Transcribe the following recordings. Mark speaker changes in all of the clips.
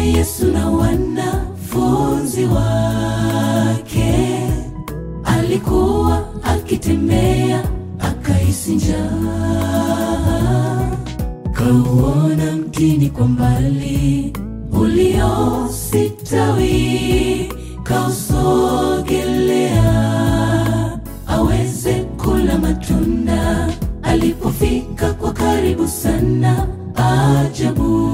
Speaker 1: Yesu na wanafunzi wake, alikuwa akitembea akahisi njaa, kauona mtini kwa mbali uliositawi, kausogelea aweze kula matunda. Alipofika kwa karibu sana, ajabu,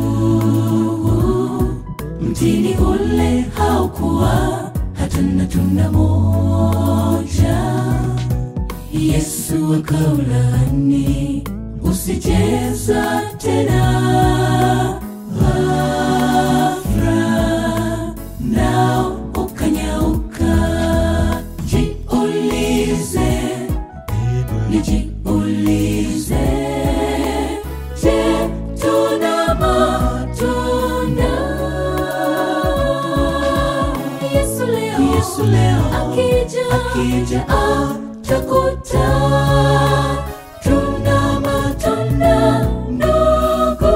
Speaker 1: mtini ule haukuwa hata na tunda moja. Yesu akaulaani, usijeza tena. Ghafla nao ukanyauka. Jiulize, nijiulize, je, tuna matunda? Yesu leo, Yesu leo akija, akija atakuta tuna matunda ndogo.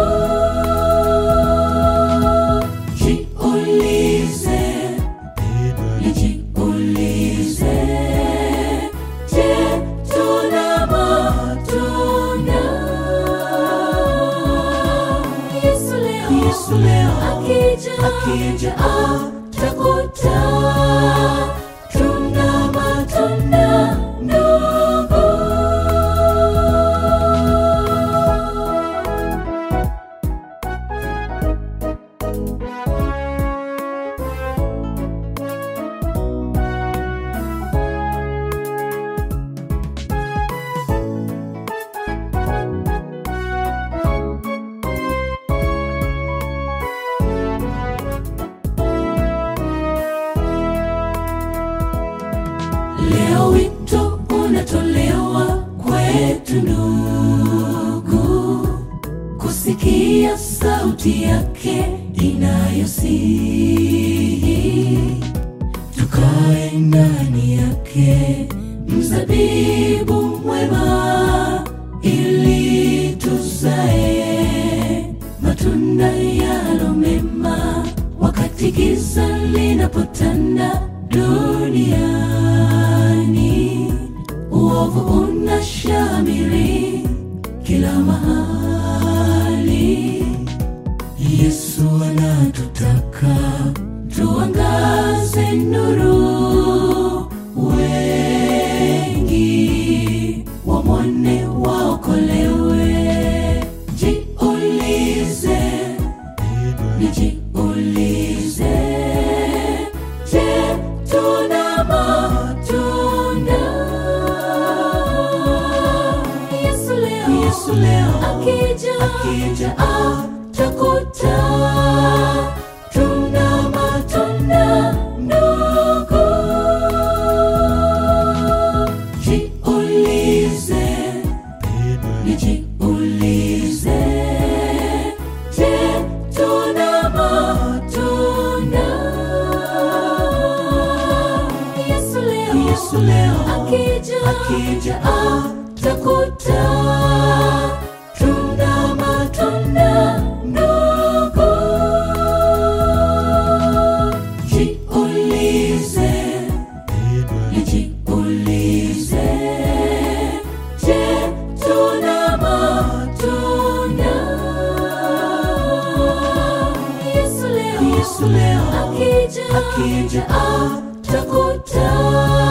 Speaker 1: Jiulize, nijiulize, je, tuna matunda? Yesu leo, Yesu leo akija, akija atakuta tuna matunda ndogo. Leo wito unatolewa kwetu ndugu, kusikia sauti yake inayosihi, tukae ndani yake, mzabibu mwema, ili tuzae matunda yalo mema, wakati giza linapotanda duniani, uovu unashamiri kila mahali. Yesu anatutaka tuangaze nuru, wengi wamwone waokolewe. Jiulize, nijiulize, je, tuna matunda? Yesu leo, Yesu leo akija, akija atakuta tuna matunda ndogo. Jiulize, nijiulize, je, tuna matunda? Yesu leo, Yesu leo akija, akija atakuta tuna matunda ndogo. Jiulize, nijiulize, je, tuna matunda? Yesu leo, Yesu leo akija, akija atakuta